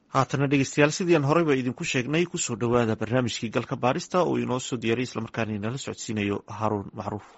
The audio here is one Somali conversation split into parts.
haatana dhegeystayaal sidii aan horeyba idinku sheegnay kusoo dhowaada barnaamijkii galka baarista oo inoo soo diyaariy islamarkaana inala socodsiinayo haruun macruuf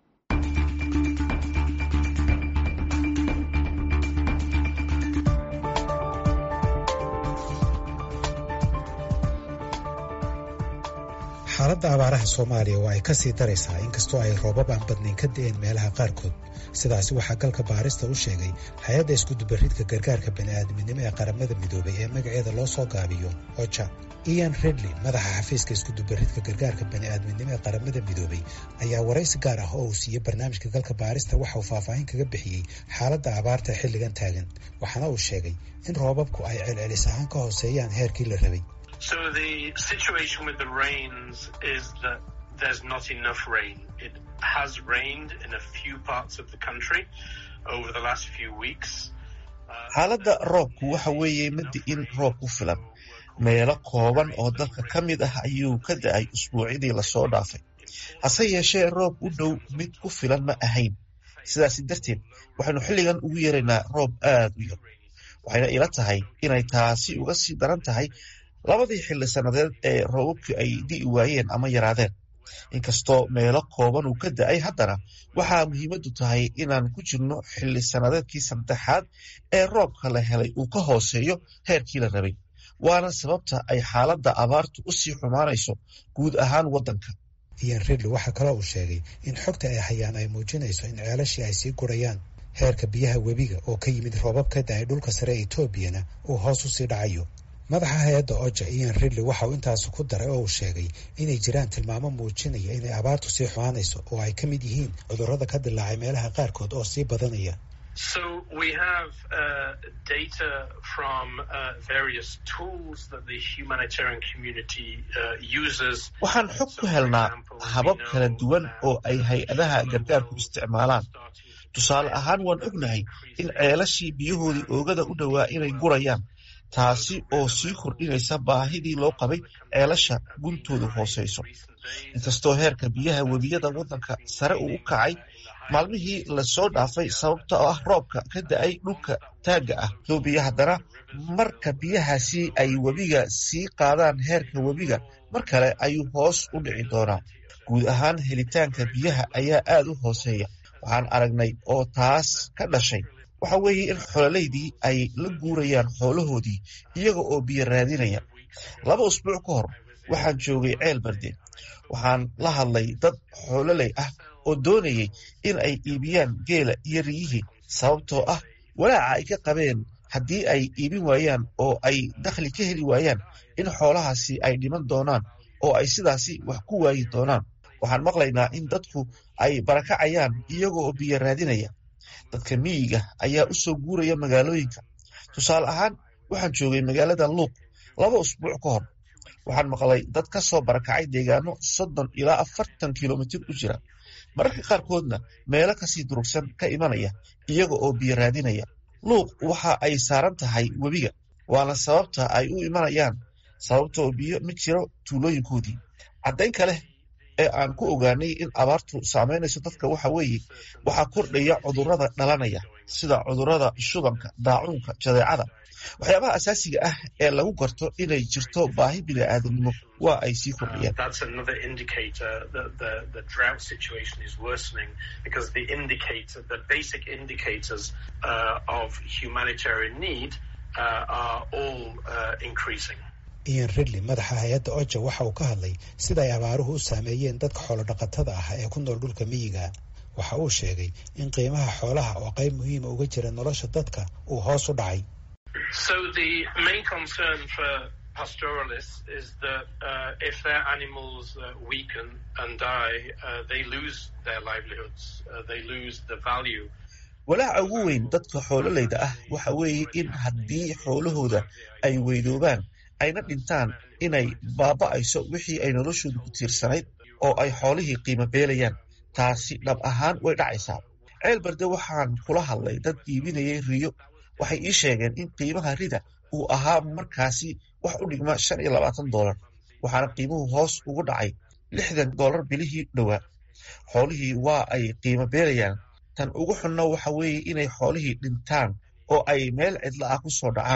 xaaladda abaaraha soomaaliya waa ay ka sii daraysaa inkastoo ay roobab aan badnayn ka da'een meelaha qaarkood sidaasi waxaa galka baarista u sheegay hay-adda iskudubaridka gargaarka bani'aadminimo ee qaramada midoobay ee magaceeda loo soo gaabiyo oja ian redley madaxa xafiiska iskudubaridka gargaarka bani'aadminimo ee qaramada midoobay ayaa waraysi gaar ah oo uu siiyey barnaamijka galka baarista waxa uu faahfaahin kaga bixiyey xaaladda abaarta xilligan taagan waxaana uu sheegay in roobabku ay celcelis ahaan ka hooseeyaan heerkii la rabay So the situation with the rains is that there's not enough rain. It has rained in a few parts of the country over the last few weeks. xaaladda roobku waxa weeye madi in roob ku filan meelo kooban oo dalka ka mid ah ayuu ka da-ay usbuucidii lasoo dhaafay hase yeeshee roob u dhow mid ku filan ma ahayn sidaasi darteed waxaynu xilligan ugu yeeraynaa roob aad u yar waxayna ila tahay inay taasi uga sii daran tahay labadii xilli sannadeed ee roobabkii ay di'i waayeen ama yaraadeen inkastoo meelo kooban uu ka da-ay haddana waxaa muhiimaddu tahay inaan ku jirno xilli sannadeedkii saddexaad ee roobka la helay uu ka hooseeyo heerkii la rabay waana sababta ay xaaladda abaartu u sii xumaanayso guud ahaan waddanka ian ridley waxaa kaloo uu sheegay in xogta ay hayaan ay muujinayso in ceelashii ay sii gurayaan heerka biyaha webiga oo ka yimid roobab ka da-ay dhulka sare ee etoobiyana uu hoos u sii dhacayo madaxa hay-adda oja ian ridley waxa uu intaasi ku daray oo uu sheegay inay jiraan tilmaamo muujinaya inay abaartu sii xumaanayso oo ay ka mid yihiin cudurrada ka dilaacay meelaha qaarkood oo sii badanaya So we have uh, data from uh, various tools that the humanitarian community uh, uses. waxaan xog ku helnaa habab kala duwan oo ay hay-adaha gargaarku isticmaalaan tusaale ahaan waan ognahay in ceelashii biyahoodii oogada u dhowaa inay gurayaan taasi oo sii kordhinaysa baahidii loo qabay ceelasha guntoodu hooseyso inkastoo heerka biyaha webiyada waddanka sare uu u kacay maalmihii lasoo dhaafay sababta oo ah roobka ka da-ay dhulka taagga ah etoobiya haddana marka biyahaasi ay webiga sii qaadaan heerka webiga mar kale ayuu hoos u dhici doonaa guud ahaan helitaanka biyaha ayaa aad u hooseeya waxaan aragnay oo taas ka dhashay waxa weeye in xololaydii ay la guurayaan xoolahoodii iyaga oo biyo raadinaya laba usbuuc ka hor waxaan joogay ceel barde waxaan la hadlay dad xoololey ah oo doonayay in ay iibiyaan geela iyo riyihii sababtoo ah walaaca ay ka qabeen haddii ay iibin waayaan oo ay dakhli ka heli waayaan in xoolahaasi ay dhiman doonaan oo ay sidaasi wax ku waayi doonaan waxaan maqlaynaa in dadku ay barakacayaan iyaga oo biyo raadinaya dadka miyiga ayaa u soo guuraya magaalooyinka tusaale ahaan waxaan joogay magaalada luuq laba usbuuc ka hor waxaan maqlay dad ka soo barakacay deegaano soddon ilaa afartan kilomitir u jira mararka qaarkoodna meelo kasii durugsan ka imanaya iyaga oo biyo raadinaya luuq waxa ay saaran tahay webiga waana sababta ay u imanayaan sababtoo biyo ma jiro tuulooyinkoodii caddayn kale ee aan ku ogaanay in abaartu saamaynayso dadka waxa weeye waxaa kordhaya cudurrada dhalanaya sida cudurrada shubanka daacuunka jadeecada waxyaabaha asaasiga ah ee lagu garto inay jirto baahi bini'aadamnimo waa ay sii kordhayaan That's another indicator that the, the drought situation is worsening because the indicator, the basic indicators uh, of humanitarian need uh, are all uh, increasing. ian ridley madaxa hay-adda oja waxa uu ka hadlay sida ay abaaruhu u saameeyeen dadka xoolodhaqatada ah ee ku nool dhulka miyiga waxa uu sheegay in qiimaha xoolaha oo qayb muhiima uga jira nolosha dadka uu hoos u dhacay So the main concern for pastoralists is that uh, if their animals uh, weaken and die, uh, they lose their livelihoods, uh, they lose the value. walaaca ugu weyn dadka xoololayda ah waxa weeye in haddii xoolahooda ay weydoobaan ayna dhintaan inay baaba'ayso wixii ay noloshooda ku tiirsanayd oo ay xoolihii qiimo beelayaan taasi dhab ahaan way dhacaysaa ceel barde waxaan kula hadlay dad iibinayay riyo waxay ii sheegeen in qiimaha rida uu ahaa markaasi wax u dhigma shan iyo labaatan doolar waxaana qiimuhu hoos ugu dhacay lixdan doolar bilihii dhowaa xoolihii waa ay qiimo beelayaan tan ugu xunna waxa weeye inay xoolihii dhintaan oo ay meel cidla ah ku soo dhacaan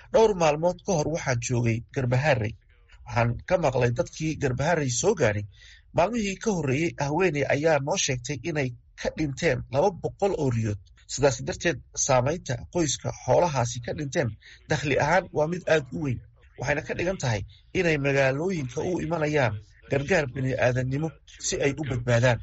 dhowr maalmood ka hor waxaan joogay garbaharey waxaan ka maqlay dadkii garbaharey soo gaadhay maalmihii ka horreeyey haweeney ayaa noo sheegtay inay ka dhinteen laba boqol oo riyood sidaas darteed saamaynta qoyska xoolahaasi ka dhinteen dakhli ahaan waa mid aad u weyn waxayna ka dhigan tahay inay magaalooyinka u imanayaan gargaar bini aadannimo si ay u badbaadaan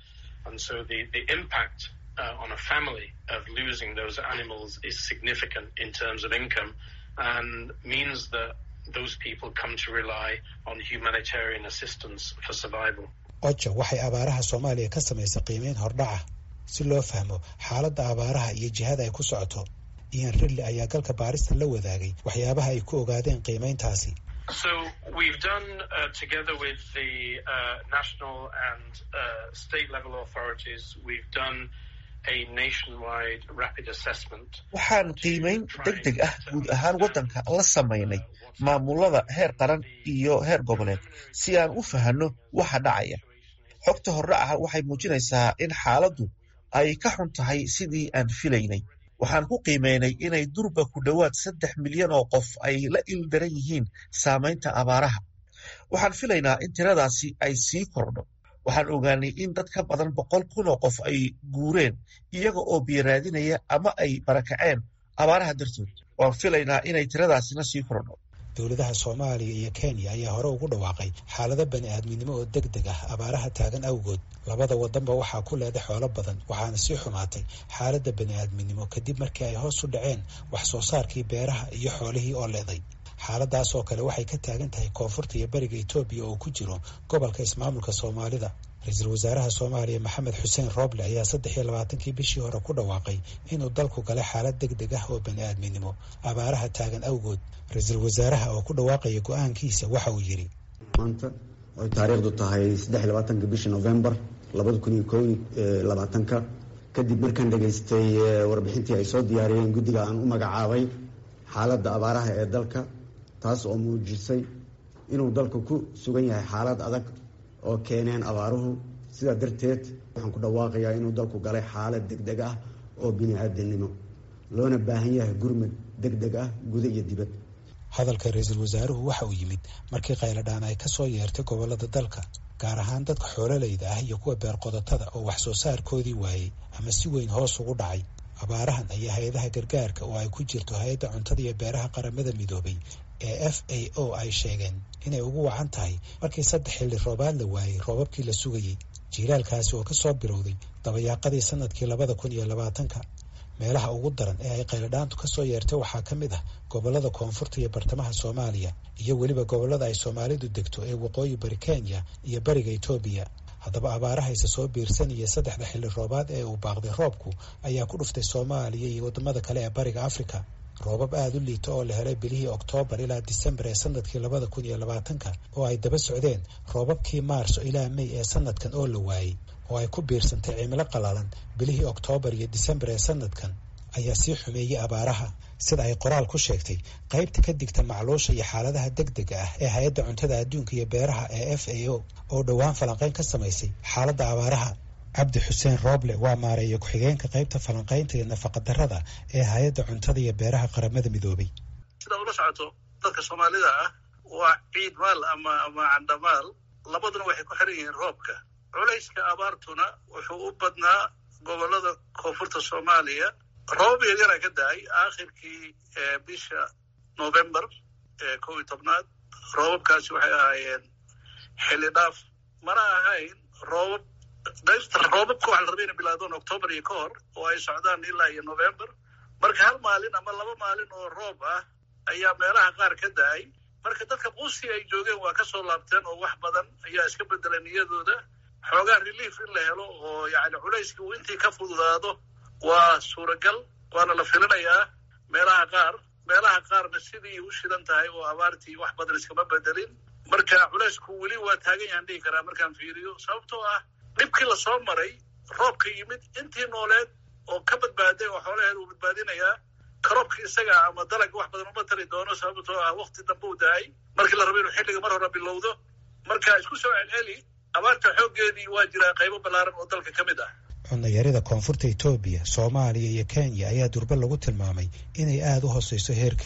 on a family of losing those animals is significant in terms of income and means that those people come to rely on humanitarian assistance for survival. oja waxay abaaraha soomaaliya ka samaysay qiimeyn hordhaca si loo fahmo xaaladda abaaraha iyo jihada ay ku socoto ian rilli ayaa galka baarista la wadaagay waxyaabaha ay ku ogaadeen qiimeyntaasi So we've done, uh, together with the uh, national and uh, state level authorities, we've done a nationwide rapid assessment. waxaan qiimeyn deg deg ah guud ahaan waddanka la samaynay maamulada heer qaran iyo heer goboleed si aan u fahanno waxa dhacaya xogta hordhaca waxay muujinaysaa in xaaladdu ay ka xun tahay sidii aan filaynay waxaan ku qiimeynay inay durba ku dhowaad saddex milyan oo qof ay la ildaran yihiin saamaynta abaaraha waxaan filaynaa in tiradaasi ay sii kordho waxaan ogaanay in dad ka badan boqol kun oo qof ay guureen iyaga oo biyaraadinaya ama ay barakaceen abaaraha dartood waan filaynaa inay tiradaasina sii kordho dowladaha soomaaliya iyo kenya ayaa hore ugu dhawaaqay xaalado bani aadminimo oo deg deg ah abaaraha taagan awgood labada wadanba waxaa ku leeday xoolo badan waxaana sii xumaatay xaaladda bani aadminimo kadib markii ay hoos u dhaceen wax soo saarkii beeraha iyo xoolihii oo leeday xaaladaas oo kale waxay ka taagan tahay koonfurta iyo beriga etoobiya oo ku jiro gobolka ismaamulka soomaalida ra-iisul wasaaraha soomaaliya maxamed xuseen rooble ayaa saddex iyo labaatankii bishii hore ku dhawaaqay inuu dalku galay xaalad deg deg ah oo bani aadminimo abaaraha taagan awgood ra-iisul wasaaraha oo ku dhawaaqaya go-aankiisa waxa uu yidhi maanta oy taariikhdu tahay saddex iyo labaatanka bishii novembar labada kun iyo ko labaatanka kadib markaan dhegaystay warbixintii ay soo diyaariyeen guddiga aan u magacaabay xaaladda abaaraha ee dalka taas oo muujisay inuu dalku ku sugan yahay xaalad adag oo keeneen abaaruhu sidaa darteed waxaan ku dhawaaqayaa inuu dalku galay xaalad deg deg ah oo bini-aadamnimo loona baahan yahay gurmad deg deg ah guda iyo dibad hadalka ra-iisul wasaaruhu waxa uu yimid markii qayladhaan ay ka soo yeertay gobollada dalka gaar ahaan dadka xoololayda ah iyo kuwa beerqodotada oo wax soo saarkoodii waayey ama si weyn hoos ugu dhacay abaarahan ayaa hay-adaha gargaarka oo ay ku jirto hay-adda cuntada iyo beeraha qaramada midoobay ee f a o ay sheegeen inay ugu wacan tahay markii saddex xilli roobaad la waayey roobabkii la sugayey jiilaalkaasi oo kasoo bilowday dabayaaqadii sanadkii labada kun iyo labaatanka meelaha ugu daran ee ay qayladhaantu kasoo yeertay waxaa ka mid ah gobollada koonfurta iyo bartamaha soomaaliya iyo weliba gobollada ay soomaalidu degto ee waqooyi bari kenya iyo bariga etoobiya haddaba abaarahayse soo biirsanaya saddexda xilli roobaad ee uu baaqday roobku ayaa ku dhuftay soomaaliya iyo waddamada kale ee bariga afrika roobab aada u liita oo la helay bilihii oktoobar ilaa disembar ee sanadkii labada kun iyo labaatanka oo ay daba socdeen roobabkii maarso ilaa mey ee sanadkan oo la waayey oo ay ku biirsantay cimilo qalalan bilihii oktoobar iyo disembar ee sanadkan ayaa sii xumeeyey abaaraha sida ay qoraal ku sheegtay qaybta ka digta macluusha iyo xaaladaha deg dega ah ee hay-adda cuntada adduunka iyo beeraha ee f a o oo dhowaan falanqayn ka samaysay xaaladda abaaraha cabdi xuseen rooble waa maareeya ku-xigeenka qaybta falanqaynta iyo nafaqadarrada ee hay-adda cuntada iyo beeraha qaramada midoobay sidaa ula socoto dadka soomaalida ah waa ciid maal ama ama candhamaal labaduna waxay ku xiran yihiin roobka culayska abaartuna wuxuu u badnaa gobollada koonfurta soomaaliya roobab yaryara ka da-ay aakhirkii bisha november ee kow iyo tobnaad roobabkaasi waxay ahaayeen xilli dhaaf mana ahayn roobab qaybta roobabka waxa la rabay inay bilaadaan octoobar iyo ka hor oo ay socdaan ilaa iyo november marka hal maalin ama laba maalin oo roob ah ayaa meelaha qaar ka da-ay marka dadka quusi ay joogeen waa kasoo laabteen oo wax badan ayaa iska bedelay niyadooda xoogaa relief in la helo oo yacni culayskii uu intii ka fududaado waa suuragal waana la filinayaa meelaha qaar meelaha qaarna sidii u shidan tahay oo abaartii wax badan iskama bedelin marka culaysku weli waa taagan yahan dhihi karaa markaan fiiriyo sababtoo ah dhibkii lasoo maray roobka yimid intii nooleed oo ka badbaaday oo xoolaheed uu badbaadinayaa karoobkii isaga ama dalagga wax badan uma tari doono sababtoo ah wakti dambe u dahay markii la rabo inuu xilliga mar hore bilowdo marka isku soo celceli abaarta xooggeedii waa jiraa qaybo ballaaran oo dalka ka mid ah cunayarida koonfurta etoobiya soomaaliya iyo kenya ayaa durbe lagu tilmaamay inay aada u hooseyso heerkeedu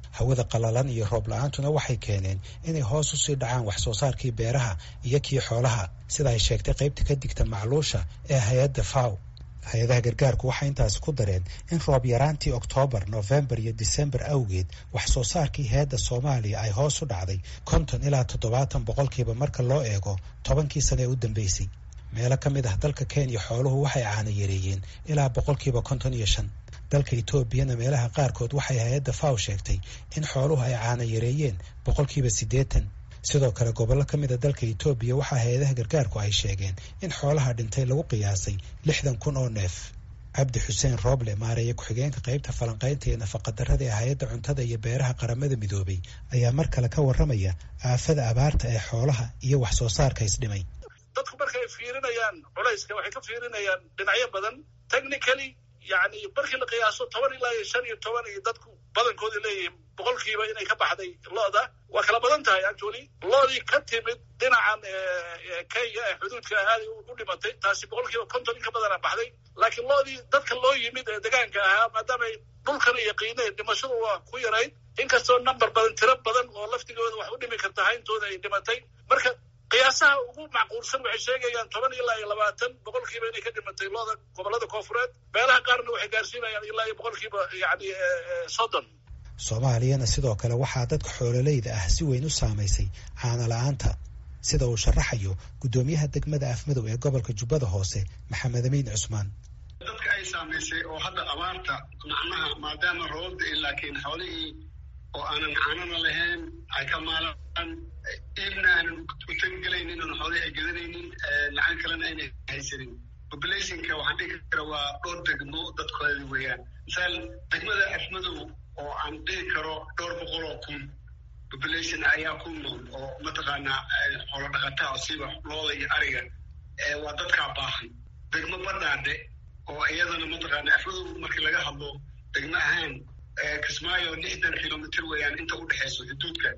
hawada qallalan iyo roob la-aantuna waxay keeneen inay hoos usii dhacaan wax soo saarkii beeraha iyo kii xoolaha sida ay sheegtay qaybta ka digta macluusha ee hay-adda faw hay-adaha gargaarku waxay intaasi ku dareen in roob yaraantii oktoobar nofembar iyo disembar awgeed wax soo saarkii hay-adda soomaaliya ay hoos u dhacday konton ilaa toddobaatan boqolkiiba marka loo eego tobankii sane ee u dambeysay meelo ka mid ah dalka kenya xooluhu waxay caana yareeyeen ilaa boqolkiiba konton iyo shan dalka etoobiyana meelaha qaarkood waxay hay-adda faw sheegtay in xooluhu ay caana yareeyeen boqolkiiba siddeetan sidoo kale gobollo ka mid a dalka etoobiya waxaa hay-adaha gargaarku ay sheegeen in xoolaha dhintay lagu qiyaasay lixdan kun oo neef cabdi xuseen rooble maareeye ku-xigeenka qaybta falanqaynta ee nafaqadarrada ee hay-adda cuntada iyo beeraha qaramada midoobay ayaa mar kale ka warramaya aafada abaarta ee xoolaha iyo wax soo saarka isdhimay dadku markay fiirinayaan culayska waxay ka fiirinayaan dhinacyo badan technically yani markii la qiyaaso toban ilaa iyo shan iyo toban iyo dadku badankooda leeyihiin boqolkiiba inay ka baxday lo-da waa kala badan tahay actually loodii ka timid dhinacan kenya ee xuduudka aaday u dhimatay taasi boqolkiiba konton in ka badana baxday laakiin loodii dadka loo yimid ee degaanka ahaa maadaamay dhulkana yaqiineen dhimashadu waa ku yarayd inkastoo number badan tiro badan oo laftigooda wax u dhimi karta hayntooda ay dhimatay marka qiyaasaha ugu macquulsan waxay sheegayaan toban ilaa iyo labaatan boqolkiiba inay ka dhimatay looda gobollada koofureed meelaha qaarna waxay gaarsiinayaan ilaa iyo boqolkiiba yani soddon soomaaliyana sidoo kale waxaa dadka xoololeyda ah si weyn u saamaysay caana la-aanta sida uu sharaxayo guddoomiyaha degmada afmadow ee gobolka jubbada hoose maxamed amiin cusmaan dadka ay saamaysay oo hadda abaarta macnaha maadaama roobda laakiin xoolihii oo aanan caanana lahayn ay ka maalaan iibna aanan u tagigelaynin oon xoolihii ay gadanaynin lacag kalena ayna haysanin populationka waxaan dhigi kara waa dhowr degmo dadkoodi weeyaan misaal degmada afmadow oo aan dhihi karo dhowr boqol oo kun population ayaa ku nool oo mataqaanaa xoolo dhaqataa siba looda iyo ariga waa dadkaa baahan degmo badhaadhe oo iyadana mataqaana afmadow markii laga hadlo degmo ahaan kismaayo lixdan kilomitr weeyaan inta u dhexayso xuduudka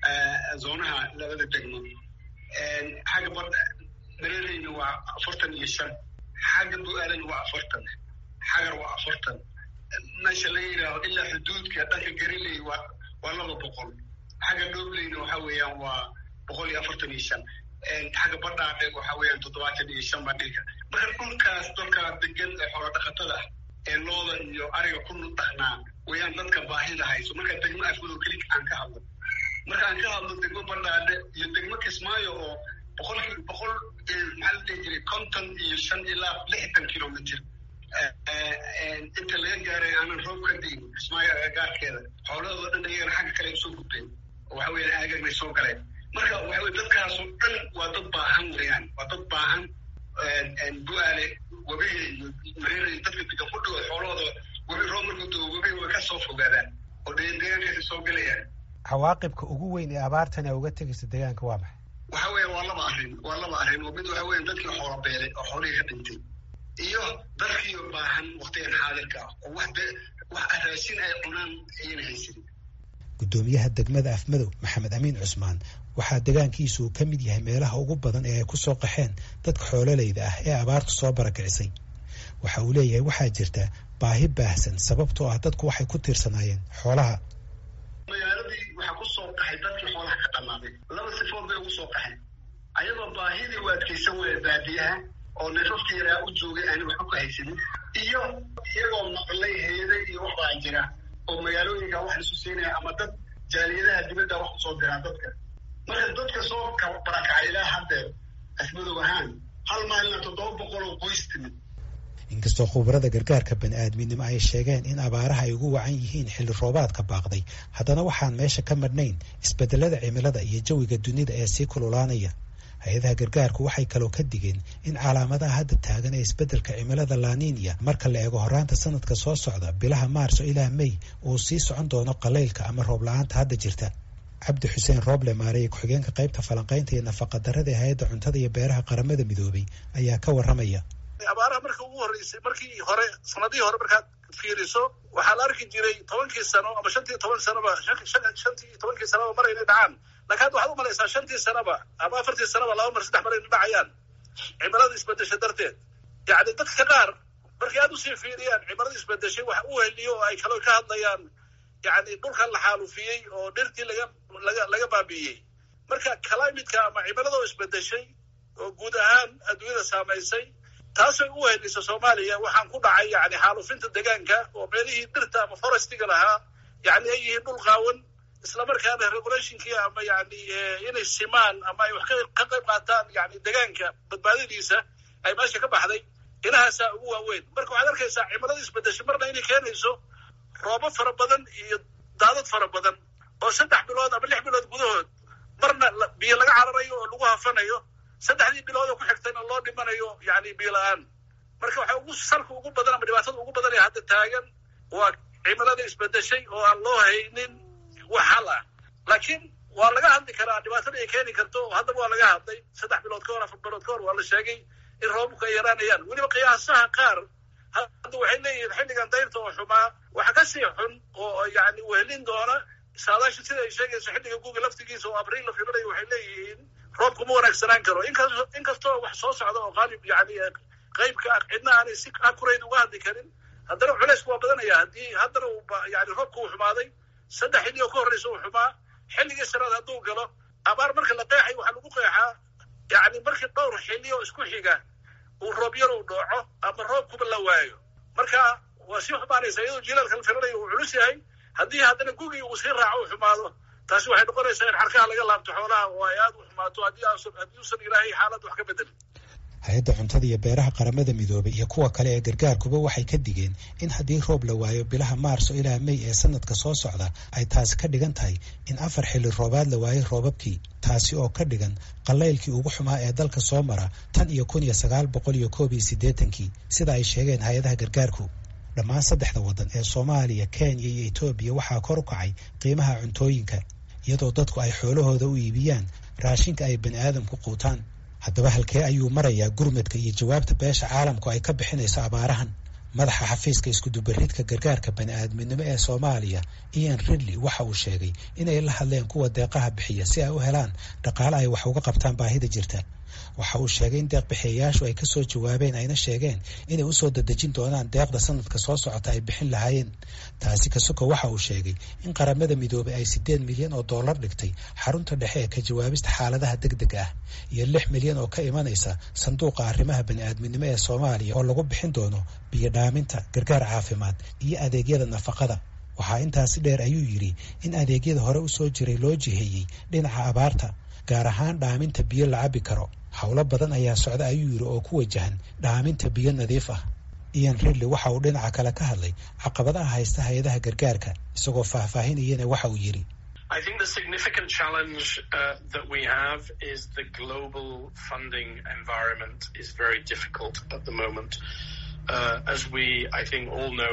zoonaha labada degmo xagga bad mareereyna waa afartan iyo shan xagga bu-aalana waa afartan xagar waa afartan meesha la yidhaaho ilaa xuduudka dhanka gariley waa waa laba boqol xagga dhobleyna waxa weeyaan waa boqol iyo afartan iyo shan xagga badhaadhe waxa weeyaan toddobaatan iyo shan baa dhilka marka dhulkaas dalkaa degan ee xoolo dhaqatada ah ee looda iyo ariga ku dhaqnaa wayaan dadka baahida hayso marka degmo afmadow keli aan ka hadlo marka aan ka hadlo degmo badhaadhe iyo degmo kismaayo oo boqolkii boqol maxaa la dhihi jiray konton iyo shan ilaa lixdan kilomitr inta laga gaaray aanan roob ka diin kismaayo agagaarkeeda xoolahoodo dhan ayagana xagga kale usoo gudbeen oo waxa weyan aagag bay soo galeen marka waxa weye dadkaasoo dhan waa dad baahan weeyaan waa dad baahan bu-aale webiga iyo mareera dadka degan ku dhawo xoolahooda webi roob markuu doo webiga way ka soo fogaadaan oo deegaankaasi soo gelayaan cawaaqibka ugu weyn ee abaartan ee uga tegaysa deegaanka waa maxay waxa weya waa laba arrin waa laba arrin oo mid waxa weya dadkii xoola beelay oo xoolihii ka dhintay iyo dadkii baahan waktigan xaadirka ah oo wax wax raashin ay cunaan ayana haysanin guddoomiyaha degmada afmadow maxamed amiin cusmaan waxaa degaankiisu uu ka mid yahay meelaha ugu badan ee ay ku soo qaxeen dadka xoololeyda ah ee abaartu soo barakicisay waxa uu leeyahay waxaa jirta baahi baahsan sababtoo ah dadku waxay ku tiirsanaayeen xoolaha magaaladii waxaa ku soo qaxay dadkii xoolaha ka dhammaaday laba sifood bay ugu soo qaxeen ayadoo baahidii u adkaysan weya baadiyaha oo neefafka yaraa u joogay aani waxba ku haysanin iyo iyagoo maqlay heeday iyo waxbaa jira oo magaalooyinka wax isu siinaya ama dad jaaliyadaha dibadda wax kusoo diraan dadka marka dadka soo barakacay ilaa haddeer afmadow ahaan hal maalina toddoba boqol oo qoys timid inkastoo khubarada gargaarka bani-aadminimo ay sheegeen in abaaraha ay ugu wacan yihiin xilli roobaadka baaqday haddana waxaan meesha ka madhnayn isbedelada cimilada iyo jawiga dunida ee sii kululaanaya hay-adaha gargaarku waxay kaloo ka digeen in calaamadaha hadda taagan ee isbeddelka cimilada laninia marka la eego horaanta sanadka soo socda bilaha maarso ilaa mey uu sii socon doono qalaylka ama roob la-aanta hadda jirta cabdi xuseen rooble maareye ku-xigeenka qaybta falanqaynta iyo nafaqadarrada ee hay-adda cuntada iyo beeraha qaramada midoobay ayaa ka warramaya abaaraha marka ugu horreysay markii hore sanadihii hore markaad fiiriso waxaa la arki jiray tobankii sano ama shantii toban sanoba shantii tobankii sanoba mar inay dhacaan lakin hadda waxaad umalaysaa shantii sanoba ama afartii sanoba laba mar saddex mar inay dhacayaan cimilada isbedesha darteed yacni dadka qaar markay aad usii fiiriyaan cimilada isbedeshay wax u heliyo oo ay kaloo ka hadlayaan yani dhulkan la xaalufiyey oo dhirtii laga laga laga baabi'iyey marka climatka ama cimilada oo isbedeshay oo guud ahaan adduunyada saamaysay taasay u wehelisa soomaaliya waxaan ku dhacay yani xaalufinta deegaanka oo meelihii dhirta ama forestiga lahaa yani ay yihiin dhul qaawan islamarkaana regulationkii ama yani inay simaan ama ay wax ka qayb qaataan yani deegaanka badbaadadiisa ay meesha ka baxday inahaasaa ugu waaweyn marka waxaad arkaysaa cimilada isbedeshay marna inay keenayso roobo fara badan iyo daadad fara badan oo saddex bilood ama lix bilood gudahood marna biyo laga cararayo oo lagu hafanayo saddexdii bilood oo ku xigtayna loo dhimanayo yani biyo la-aan marka waxa ugu salka ugu badan ama dhibaatada ugu badan ee hadda taagan waa cimilada isbedeshay oo aan loo haynin wax hal ah laakiin waa laga hadli karaa dhibaatada ay keeni karto haddaba waa laga hadlay saddex bilood ka hor afar bilood ka hor waa la sheegay in roobabku ay yaraanayaan weliba qiyaasaha qaar hadda waxay leeyihiin xilligan dayrta oo xumaa waxa ka sii xun oo yani wehelin doona saadaasha sida ay sheegayso xilliga guga laftigiisa oo abriil la filanayo waxay leeyihiin roobku ma wanaagsanaan karo inkasto inkastoo wax soo socda oo qaalib yani qeybka cidna aanay si akurayd uga hadli karin haddana culeysku waa badanaya haddii haddana uu yani roobku uu xumaaday saddex xilli oo ka horreysa uu xumaa xilligii shanaad hadduu galo abaar marka la qeexay waxaa lagu qeexaa yani markii dhowr xilli oo isku xiga uu roob yar uu dhooco ama roobkuba la waayo marka waa sii xumaanaysa iyadoo jilaalka la filanayo uu culus yahay haddii haddana gugii uu sii raaco uu xumaado taasi waxay noqonaysaa in xarkaha laga laabto xoolaha oo ay aada u xumaato haddii haddii uusan ilaahay xaalad wax ka bedelin hay-adda cuntada iyo beeraha qaramada midoobay iyo kuwa kale ee gargaarkuba waxay ka digeen in haddii roob la waayo bilaha maarso ilaa mey ee sanadka soo socda ay taasi ka dhigan tahay in afar xilli roobaad la waayay roobabkii taasi oo ka dhigan qalaylkii ugu xumaa ee dalka soo mara tan iyo kun iyo sagaal boqol iyo koob iyo siddeetankii sida ay sheegeen hay-adaha gargaarku dhammaan saddexda waddan ee soomaaliya kenya iyo etoobiya waxaa kor u kacay qiimaha cuntooyinka iyadoo dadku ay xoolahooda u iibiyaan raashinka ay bani aadamku quutaan haddaba halkee ayuu marayaa gurmadka iyo jawaabta beesha caalamku ay ka bixinayso abaarahan madaxa xafiiska iskudubaridka gargaarka bani-aadminimo ee soomaaliya ian ridley waxa uu sheegay inay la hadleen kuwa deeqaha bixiya si ay u helaan dhaqaale ay wax uga qabtaan baahida jirta waxa uu sheegay in deeqbixiyayaashu ay kasoo jawaabeen ayna sheegeen inay usoo dadejin doonaan deeqda sanadka soo socota ay bixin lahaayeen taasi kasuko waxa uu sheegay in qaramada midoobay ay siddeed milyan oo dollar dhigtay xarunta dhexe ee ka jawaabista xaaladaha deg deg ah iyo lix milyan oo ka imanaysa sanduuqa arrimaha bani-aadminimo ee soomaaliya oo lagu bixin doono biyo dhaaminta gargaar caafimaad iyo adeegyada nafaqada waxaa intaasi dheer ayuu yidhi in adeegyada hore usoo jiray loo jiheeyey dhinaca abaarta gaar ahaan dhaaminta biyo la cabi karo howlo badan ayaa socda ayuu yidhi oo ku wajahan dhaaminta biyo nadiif ah ian ridley waxa uu dhinaca kale ka hadlay caqabadaha haysta hay-adaha gargaarka isagoo faahfaahinayana waxa uu yidhi I think the significant challenge uh, that we have is the global funding environment is very difficult at the moment. Uh, as we, I think, all know,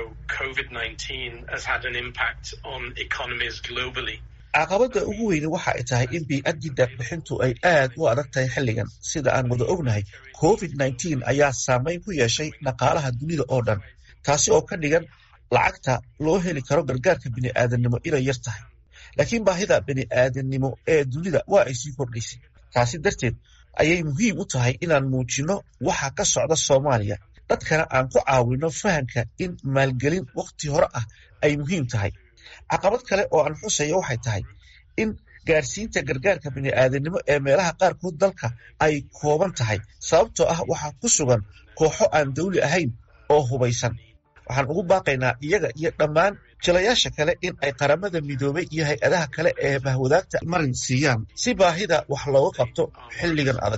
COVID-19 has had an impact on economies globally. caqabadda ugu weyne waxa ay tahay in bii-addii deeqbixintu ay aad u adag tahay xilligan sida aan wada ognahay covid nneteen ayaa saameyn ku yeeshay dhaqaalaha dunida oo dhan taasi oo ka dhigan lacagta loo heli karo gargaarka bini'aadannimo inay yar tahay laakiin baahida bini'aadannimo ee dunida waa ay sii kordhaysay taasi darteed ayay muhiim u tahay inaan muujinno waxa ka socda soomaaliya dadkana aan ku caawinno fahamka in maalgelin wakhti hore ah ay muhiim tahay caqabad kale oo aan xusaya waxay tahay in gaarsiinta gargaarka bini'aadanimo ee meelaha qaarkood dalka ay kooban tahay sababtoo ah waxaa ku sugan kooxo aan dawli ahayn oo hubaysan waxaan ugu baaqaynaa iyaga iyo dhammaan jilayaasha kale in ay qaramada midoobay iyo hay-adaha kale ee bahwadaagta marin siiyaan si baahida wax looga qabto xilligan adag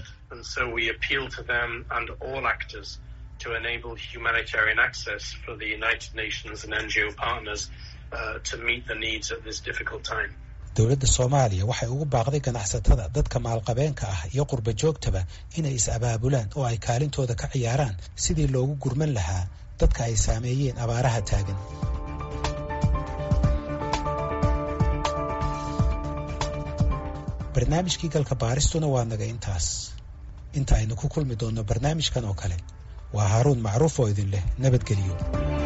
to enable humanitarian access for the United Nations and NGO partners uh, to meet the needs at this difficult time. dowladda soomaaliya waxay ugu baaqday ganacsatada dadka maalqabeenka ah iyo qurba joogtaba inay is-abaabulaan oo ay kaalintooda ka ciyaaraan sidii loogu gurman lahaa dadka ay saameeyeen abaaraha taagan barnaamijkii galka baaristuna waa naga intaas inta aynu ku kulmi doonno barnaamijkan oo kale waa haaruun macruuf oo idin leh nabadgeliyo